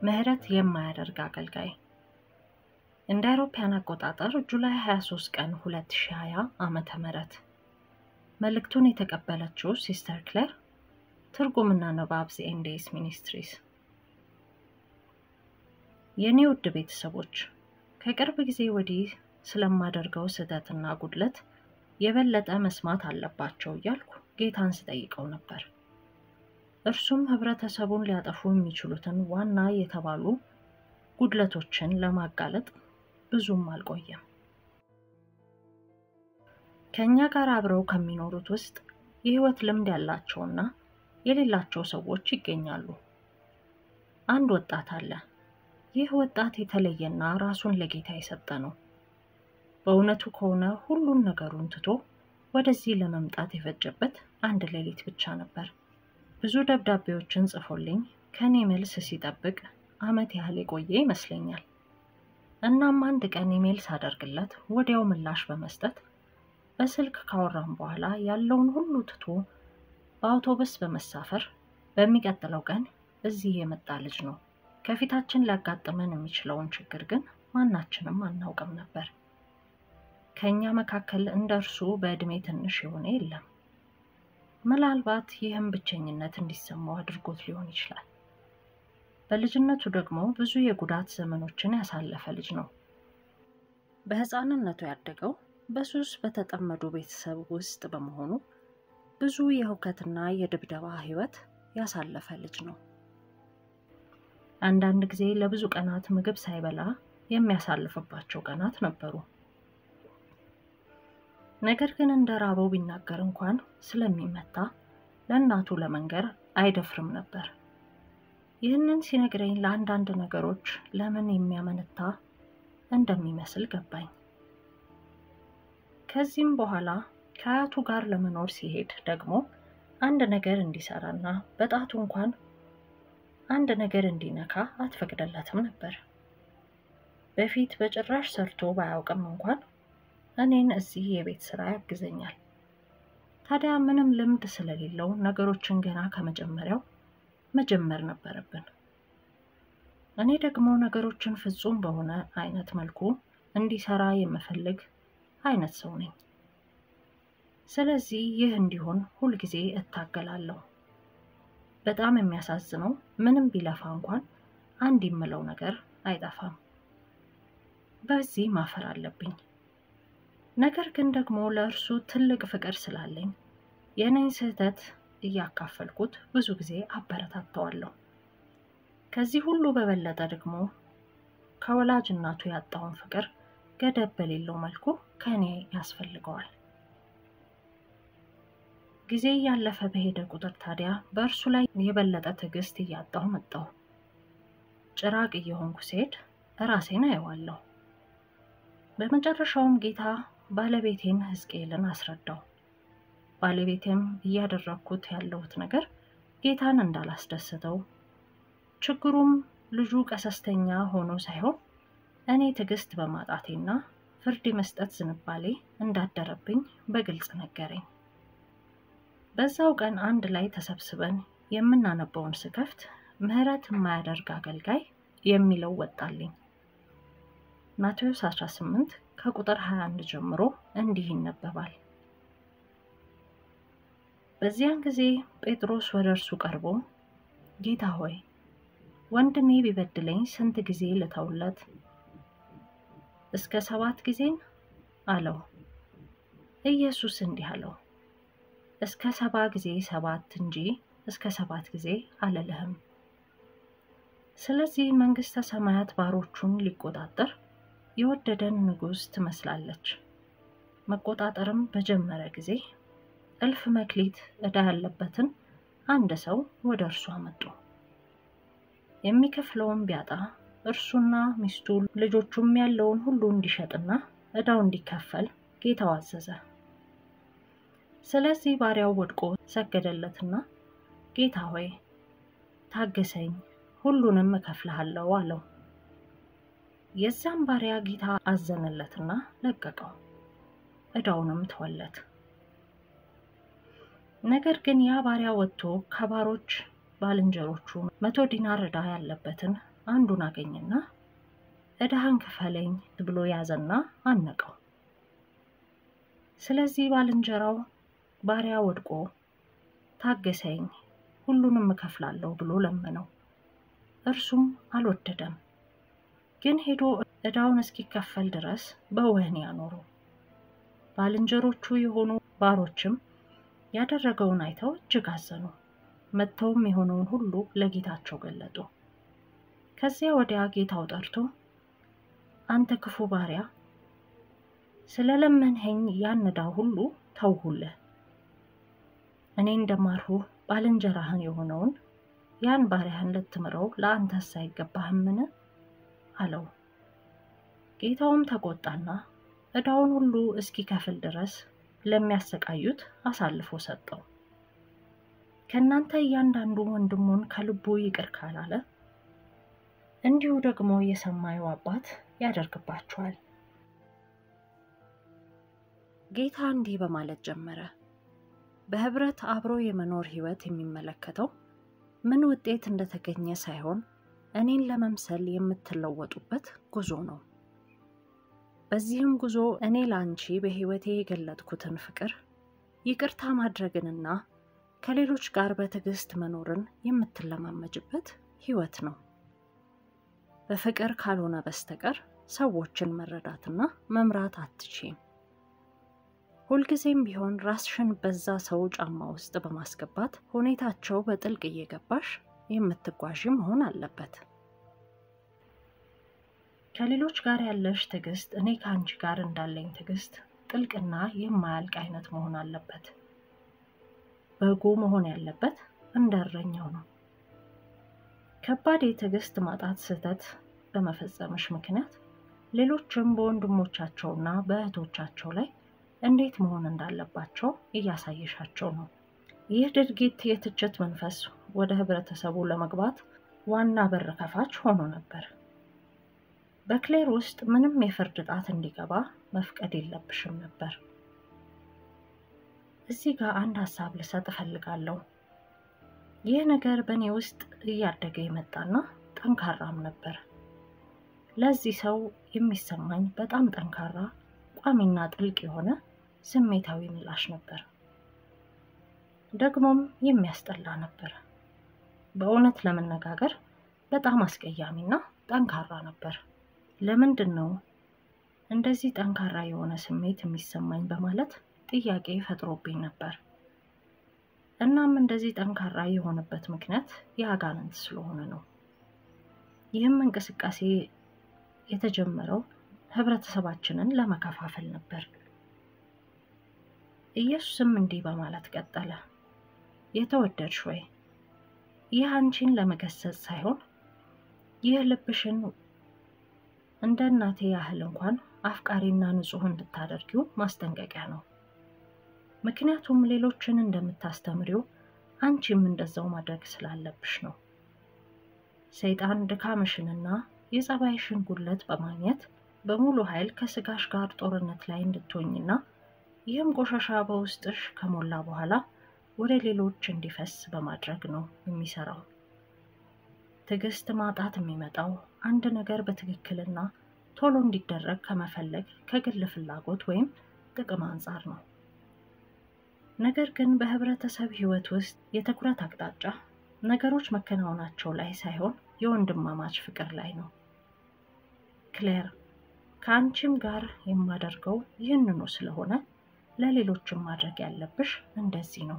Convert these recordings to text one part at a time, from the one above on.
ምህረት የማያደርግ አገልጋይ እንደ አውሮፓውያን አቆጣጠር ጁላይ 23 ቀን 2020 ዓመተ ምህረት መልእክቱን የተቀበለችው ሲስተር ክሌር ትርጉምና ንባብ ዘኤንዴስ ሚኒስትሪስ። የእኔ ውድ ቤተሰቦች ከቅርብ ጊዜ ወዲህ ስለማደርገው ስህተትና ጉድለት የበለጠ መስማት አለባቸው እያልኩ ጌታን ስጠይቀው ነበር። እርሱም ህብረተሰቡን ሊያጠፉ የሚችሉትን ዋና የተባሉ ጉድለቶችን ለማጋለጥ ብዙም አልቆየም። ከእኛ ጋር አብረው ከሚኖሩት ውስጥ የህይወት ልምድ ያላቸውና የሌላቸው ሰዎች ይገኛሉ። አንድ ወጣት አለ። ይህ ወጣት የተለየና ራሱን ለጌታ የሰጠ ነው። በእውነቱ ከሆነ ሁሉን ነገሩን ትቶ ወደዚህ ለመምጣት የፈጀበት አንድ ሌሊት ብቻ ነበር። ብዙ ደብዳቤዎችን ጽፎልኝ ከኔ መልስ ሲጠብቅ ዓመት ያህል የቆየ ይመስለኛል። እናም አንድ ቀን ኢሜል ሳደርግለት ወዲያው ምላሽ በመስጠት በስልክ ካወራም በኋላ ያለውን ሁሉ ትቶ በአውቶቡስ በመሳፈር በሚቀጥለው ቀን እዚህ የመጣ ልጅ ነው። ከፊታችን ሊያጋጥመን የሚችለውን ችግር ግን ማናችንም አናውቅም ነበር። ከእኛ መካከል እንደ እርሱ በዕድሜ ትንሽ የሆነ የለም። ምናልባት ይህም ብቸኝነት እንዲሰማው አድርጎት ሊሆን ይችላል። በልጅነቱ ደግሞ ብዙ የጉዳት ዘመኖችን ያሳለፈ ልጅ ነው። በሕፃንነቱ ያደገው በሱስ በተጠመዱ ቤተሰብ ውስጥ በመሆኑ ብዙ የሁከትና የድብደባ ሕይወት ያሳለፈ ልጅ ነው። አንዳንድ ጊዜ ለብዙ ቀናት ምግብ ሳይበላ የሚያሳልፍባቸው ቀናት ነበሩ። ነገር ግን እንደ ራበው ቢናገር እንኳን ስለሚመታ ለእናቱ ለመንገር አይደፍርም ነበር። ይህንን ሲነግረኝ ለአንዳንድ ነገሮች ለምን የሚያመነታ እንደሚመስል ገባኝ። ከዚህም በኋላ ከአያቱ ጋር ለመኖር ሲሄድ ደግሞ አንድ ነገር እንዲሰራና በጣቱ እንኳን አንድ ነገር እንዲነካ አትፈቅደለትም ነበር። በፊት በጭራሽ ሰርቶ ባያውቅም እንኳን እኔን እዚህ የቤት ስራ ያግዘኛል። ታዲያ ምንም ልምድ ስለሌለው ነገሮችን ገና ከመጀመሪያው መጀመር ነበረብን። እኔ ደግሞ ነገሮችን ፍጹም በሆነ አይነት መልኩ እንዲሰራ የምፈልግ አይነት ሰው ነኝ። ስለዚህ ይህ እንዲሆን ሁልጊዜ እታገላለሁ። በጣም የሚያሳዝነው ምንም ቢለፋ እንኳን አንድ የምለው ነገር አይጠፋም። በዚህ ማፈር አለብኝ። ነገር ግን ደግሞ ለእርሱ ትልቅ ፍቅር ስላለኝ የእኔን ስህተት እያካፈልኩት ብዙ ጊዜ አበረታተዋለሁ። ከዚህ ሁሉ በበለጠ ደግሞ ከወላጅ እናቱ ያጣውን ፍቅር ገደብ በሌለው መልኩ ከእኔ ያስፈልገዋል። ጊዜ እያለፈ በሄደ ቁጥር ታዲያ በእርሱ ላይ የበለጠ ትዕግስት እያጣሁ መጣሁ። ጭራቅ እየሆንኩ ስሄድ እራሴን አየዋለሁ። በመጨረሻውም ጌታ ባለቤቴን ሕዝቅኤልን አስረዳው። ባለቤቴም እያደረግኩት ያለሁት ነገር ጌታን እንዳላስደስተው፣ ችግሩም ልጁ ቀሰስተኛ ሆኖ ሳይሆን እኔ ትዕግስት በማጣቴና ፍርድ የመስጠት ዝንባሌ እንዳደረብኝ በግልጽ ነገረኝ። በዛው ቀን አንድ ላይ ተሰብስበን የምናነበውን ስከፍት ምሕረት የማያደርግ አገልጋይ የሚለው ወጣልኝ። ማቴዎስ 18 ከቁጥር 21 ጀምሮ እንዲህ ይነበባል። በዚያን ጊዜ ጴጥሮስ ወደ እርሱ ቀርቦ ጌታ ሆይ ወንድሜ ቢበድለኝ ስንት ጊዜ ልተውለት? እስከ ሰባት ጊዜን አለው። ኢየሱስ እንዲህ አለው እስከ ሰባ ጊዜ ሰባት እንጂ እስከ ሰባት ጊዜ አልልህም። ስለዚህ መንግሥተ ሰማያት ባሮቹን ሊቆጣጠር የወደደን ንጉሥ ትመስላለች። መቆጣጠርም በጀመረ ጊዜ እልፍ መክሊት ዕዳ ያለበትን አንድ ሰው ወደ እርሱ አመጡ። የሚከፍለውን ቢያጣ እርሱና ሚስቱ ልጆቹም ያለውን ሁሉ እንዲሸጥና ዕዳው እንዲከፈል ጌታው አዘዘ። ስለዚህ ባሪያው ወድቆ ሰገደለትና ጌታ ሆይ ታገሰኝ፣ ሁሉንም እከፍልሃለሁ አለው። የዚያም ባሪያ ጌታ አዘነለትና ለቀቀው፣ ዕዳውንም ተወለት። ነገር ግን ያ ባሪያ ወጥቶ ከባሮች ባልንጀሮቹ መቶ ዲናር ዕዳ ያለበትን አንዱን አገኝና ዕዳህን ክፈለኝ ብሎ ያዘና አነቀው። ስለዚህ ባልንጀራው ባሪያ ወድቆ ታገሰኝ፣ ሁሉንም እከፍላለሁ ብሎ ለመነው። እርሱም አልወደደም፣ ግን ሄዶ ዕዳውን እስኪከፈል ድረስ በወህኒ አኖረው። ባልንጀሮቹ የሆኑ ባሮችም ያደረገውን አይተው እጅግ አዘኑ። መጥተውም የሆነውን ሁሉ ለጌታቸው ገለጡ። ከዚያ ወዲያ ጌታው ጠርቶ አንተ ክፉ ባሪያ ስለ ለመንኸኝ ያን ዕዳ ሁሉ ተውሁልህ። እኔ እንደማርሁህ ባልንጀራህን የሆነውን ያን ባሪያህን ልትምረው ለአንተስ አይገባህምን? አለው። ጌታውም ተቆጣና ዕዳውን ሁሉ እስኪከፍል ድረስ ለሚያሰቃዩት አሳልፎ ሰጠው። ከእናንተ እያንዳንዱ ወንድሙን ከልቡ ይቅር ካላለ እንዲሁ ደግሞ የሰማዩ አባት ያደርግባችኋል። ጌታ እንዲህ በማለት ጀመረ። በህብረት አብሮ የመኖር ህይወት የሚመለከተው ምን ውጤት እንደተገኘ ሳይሆን እኔን ለመምሰል የምትለወጡበት ጉዞ ነው። በዚህም ጉዞ እኔ ለአንቺ በህይወቴ የገለጥኩትን ፍቅር፣ ይቅርታ ማድረግንና ከሌሎች ጋር በትዕግስት መኖርን የምትለማመጅበት ህይወት ነው። በፍቅር ካልሆነ በስተቀር ሰዎችን መረዳትና መምራት አትችም። ሁልጊዜም ቢሆን ራስሽን በዛ ሰው ጫማ ውስጥ በማስገባት ሁኔታቸው በጥልቅ እየገባሽ የምትጓዥ መሆን አለበት። ከሌሎች ጋር ያለሽ ትዕግስት እኔ ከአንቺ ጋር እንዳለኝ ትዕግስት ጥልቅና የማያልቅ አይነት መሆን አለበት። በጎ መሆን ያለበት እንደ እረኛው ነው። ከባድ የትዕግስት ማጣት ስህተት በመፈጸምሽ ምክንያት ሌሎችም በወንድሞቻቸውና በእህቶቻቸው ላይ እንዴት መሆን እንዳለባቸው እያሳየሻቸው ነው። ይህ ድርጊት የትችት መንፈስ ወደ ህብረተሰቡ ለመግባት ዋና በር ከፋች ሆኖ ነበር። በክሌር ውስጥ ምንም የፍርድ ጣት እንዲገባ መፍቀድ የለብሽም ነበር። እዚህ ጋር አንድ ሀሳብ ልሰጥ እፈልጋለሁ። ይህ ነገር በእኔ ውስጥ እያደገ የመጣና ጠንካራም ነበር። ለዚህ ሰው የሚሰማኝ በጣም ጠንካራ ቋሚና ጥልቅ የሆነ ስሜታዊ ምላሽ ነበር። ደግሞም የሚያስጠላ ነበር። በእውነት ለመነጋገር በጣም አስቀያሚና ጠንካራ ነበር። ለምንድን ነው እንደዚህ ጠንካራ የሆነ ስሜት የሚሰማኝ በማለት ጥያቄ ፈጥሮብኝ ነበር። እናም እንደዚህ ጠንካራ የሆነበት ምክንያት የአጋንንት ስለሆነ ነው። ይህም እንቅስቃሴ የተጀመረው ህብረተሰባችንን ለመከፋፈል ነበር። ኢየሱስም እንዲህ በማለት ቀጠለ። የተወደድሽ ወይ ይህ አንቺን ለመገሰጽ ሳይሆን ይህ ልብሽን እንደ እናቴ ያህል እንኳን አፍቃሪና ንጹሕ እንድታደርጊው ማስጠንቀቂያ ነው። ምክንያቱም ሌሎችን እንደምታስተምሪው አንቺም እንደዛው ማድረግ ስላለብሽ ነው። ሰይጣን ድካምሽንና የጸባይሽን ጉድለት በማግኘት በሙሉ ኃይል ከስጋሽ ጋር ጦርነት ላይ እንድትሆኝና ይህም ቆሻሻ በውስጥሽ ከሞላ በኋላ ወደ ሌሎች እንዲፈስ በማድረግ ነው የሚሰራው። ትዕግስት ማጣት የሚመጣው አንድ ነገር በትክክልና ቶሎ እንዲደረግ ከመፈለግ ከግል ፍላጎት ወይም ጥቅም አንጻር ነው። ነገር ግን በህብረተሰብ ህይወት ውስጥ የትኩረት አቅጣጫ ነገሮች መከናወናቸው ላይ ሳይሆን የወንድማማች ፍቅር ላይ ነው። ክሌር ከአንቺም ጋር የማደርገው ይህንኑ ስለሆነ ለሌሎችም ማድረግ ያለብሽ እንደዚህ ነው።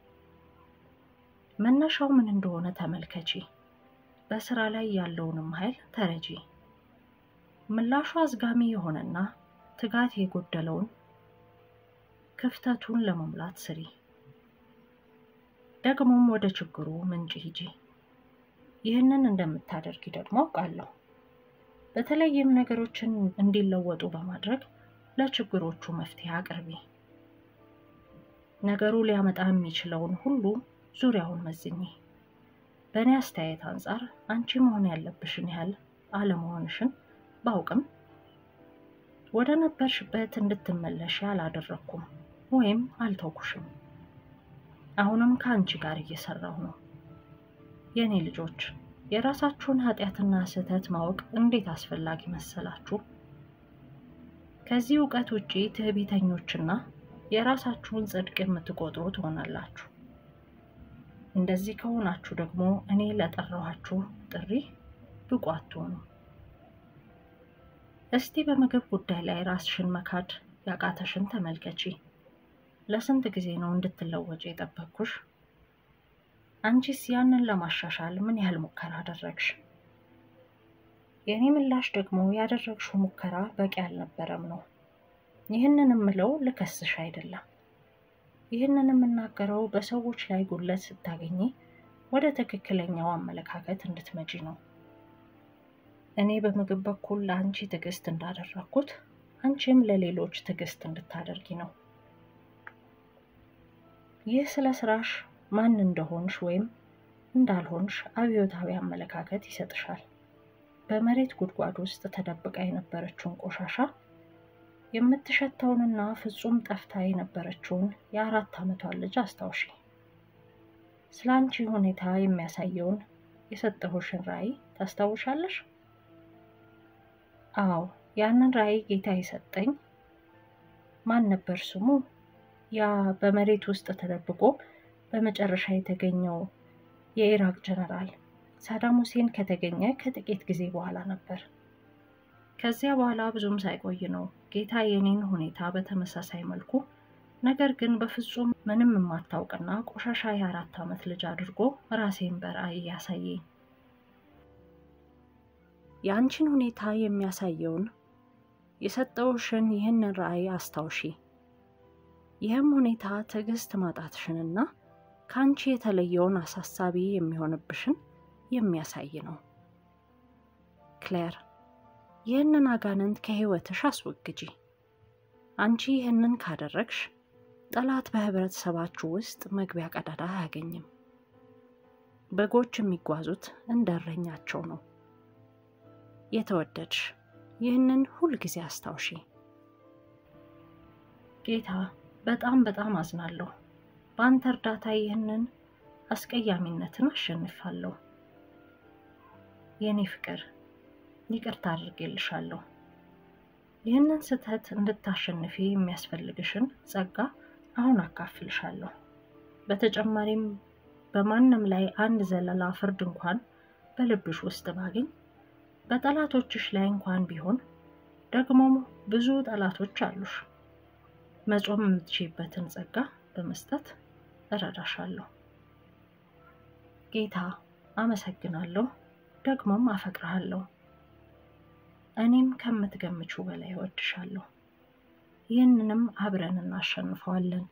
መነሻው ምን እንደሆነ ተመልከቺ። በስራ ላይ ያለውንም ኃይል ተረጂ። ምላሹ አዝጋሚ የሆነና ትጋት የጎደለውን ክፍተቱን ለመሙላት ስሪ። ደግሞም ወደ ችግሩ ምንጭ ሂጂ። ይህንን እንደምታደርጊ ደግሞ አውቃለሁ። በተለይም ነገሮችን እንዲለወጡ በማድረግ ለችግሮቹ መፍትሄ አቅርቢ። ነገሩ ሊያመጣ የሚችለውን ሁሉ ዙሪያውን መዝኚ። በእኔ አስተያየት አንጻር አንቺ መሆን ያለብሽን ያህል አለመሆንሽን ባውቅም ወደ ነበርሽበት እንድትመለሽ አላደረግኩም ወይም አልተውኩሽም። አሁንም ከአንቺ ጋር እየሰራሁ ነው። የእኔ ልጆች የራሳችሁን ኃጢአትና ስህተት ማወቅ እንዴት አስፈላጊ መሰላችሁ? ከዚህ እውቀት ውጪ ትዕቢተኞችና የራሳችሁን ጽድቅ የምትቆጥሩ ትሆናላችሁ። እንደዚህ ከሆናችሁ ደግሞ እኔ ለጠራኋችሁ ጥሪ ብቁ አትሆኑ። እስቲ በምግብ ጉዳይ ላይ ራስሽን መካድ ያቃተሽን ተመልከቺ። ለስንት ጊዜ ነው እንድትለወጭ የጠበቅኩሽ? አንቺስ ያንን ለማሻሻል ምን ያህል ሙከራ አደረግሽ? የእኔ ምላሽ ደግሞ ያደረግሽው ሙከራ በቂ አልነበረም ነው። ይህንን የምለው ልከስሽ አይደለም። ይህንን የምናገረው በሰዎች ላይ ጉድለት ስታገኚ ወደ ትክክለኛው አመለካከት እንድትመጪ ነው። እኔ በምግብ በኩል ለአንቺ ትዕግስት እንዳደረግኩት አንቺም ለሌሎች ትዕግስት እንድታደርጊ ነው። ይህ ስለ ስራሽ ማን እንደሆንሽ ወይም እንዳልሆንሽ አብዮታዊ አመለካከት ይሰጥሻል። በመሬት ጉድጓድ ውስጥ ተደብቃ የነበረችውን ቆሻሻ የምትሸተውንና ፍጹም ጠፍታ የነበረችውን የአራት ዓመቷን ልጅ አስታውሺ። ስለ አንቺ ሁኔታ የሚያሳየውን የሰጠሁሽን ራዕይ ታስታውሻለሽ? አዎ፣ ያንን ራዕይ ጌታ የሰጠኝ ማን ነበር ስሙ? ያ በመሬት ውስጥ ተደብቆ በመጨረሻ የተገኘው የኢራቅ ጀነራል ሳዳም ሁሴን ከተገኘ ከጥቂት ጊዜ በኋላ ነበር። ከዚያ በኋላ ብዙም ሳይቆይ ነው ጌታ የኔን ሁኔታ በተመሳሳይ መልኩ ነገር ግን በፍጹም ምንም የማታውቅና ቆሻሻ የአራት ዓመት ልጅ አድርጎ ራሴን በራእይ ያሳየኝ። የአንቺን ሁኔታ የሚያሳየውን የሰጠውሽን ይህንን ራእይ አስታውሺ። ይህም ሁኔታ ትዕግስት ማጣትሽንና ከአንቺ የተለየውን አሳሳቢ የሚሆንብሽን የሚያሳይ ነው። ክሌር፣ ይህንን አጋንንት ከህይወትሽ አስወግጂ። አንቺ ይህንን ካደረግሽ ጠላት በህብረተሰባችሁ ውስጥ መግቢያ ቀዳዳ አያገኝም። በጎች የሚጓዙት እንደ እረኛቸው ነው። የተወደድሽ፣ ይህንን ሁልጊዜ አስታውሺ። ጌታ በጣም በጣም አዝናለሁ። በአንተ እርዳታ ይህንን አስቀያሚነትን አሸንፋለሁ። የእኔ ፍቅር ይቅርታ አድርጌልሻለሁ። ይህንን ስህተት እንድታሸንፊ የሚያስፈልግሽን ጸጋ አሁን አካፍልሻለሁ። በተጨማሪም በማንም ላይ አንድ ዘለላ ፍርድ እንኳን በልብሽ ውስጥ ባገኝ በጠላቶችሽ ላይ እንኳን ቢሆን ደግሞም ብዙ ጠላቶች አሉሽ መጾም የምትችይበትን ጸጋ በመስጠት እረዳሻለሁ። ጌታ አመሰግናለሁ፣ ደግሞም አፈቅርሃለሁ። እኔም ከምትገምችው በላይ እወድሻለሁ። ይህንንም አብረን እናሸንፈዋለን።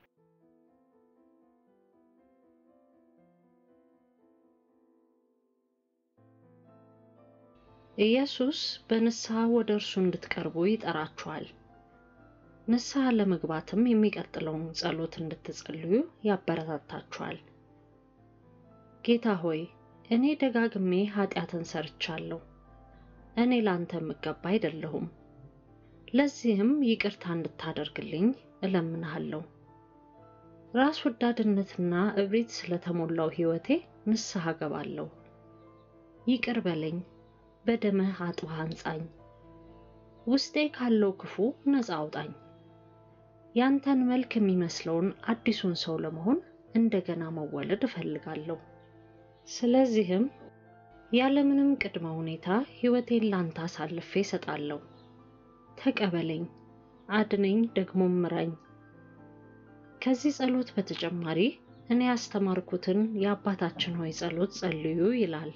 ኢየሱስ በንስሐ ወደ እርሱ እንድትቀርቡ ይጠራችኋል። ንስሐ ለመግባትም የሚቀጥለውን ጸሎት እንድትጸልዩ ያበረታታችኋል። ጌታ ሆይ እኔ ደጋግሜ ኃጢአትን ሰርቻለሁ። እኔ ላንተ የምገባ አይደለሁም። ለዚህም ይቅርታ እንድታደርግልኝ እለምንሃለሁ። ራስ ወዳድነትና እብሪት ስለተሞላው ሕይወቴ ንስሐ ገባለሁ። ይቅር በለኝ፣ በደምህ አጥበህ አንጻኝ። ውስጤ ካለው ክፉ ነፃ አውጣኝ። ያንተን መልክ የሚመስለውን አዲሱን ሰው ለመሆን እንደገና መወለድ እፈልጋለሁ። ስለዚህም ያለምንም ቅድመ ሁኔታ ሕይወቴን ላንተ አሳልፌ እሰጣለሁ። ተቀበለኝ፣ አድነኝ፣ ደግሞ ምራኝ። ከዚህ ጸሎት በተጨማሪ እኔ ያስተማርኩትን የአባታችን ሆይ ጸሎት ጸልዩ ይላል።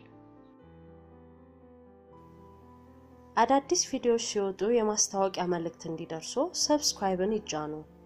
አዳዲስ ቪዲዮዎች ሲወጡ የማስታወቂያ መልእክት እንዲደርሱ ሰብስክራይብን ይጫኑ።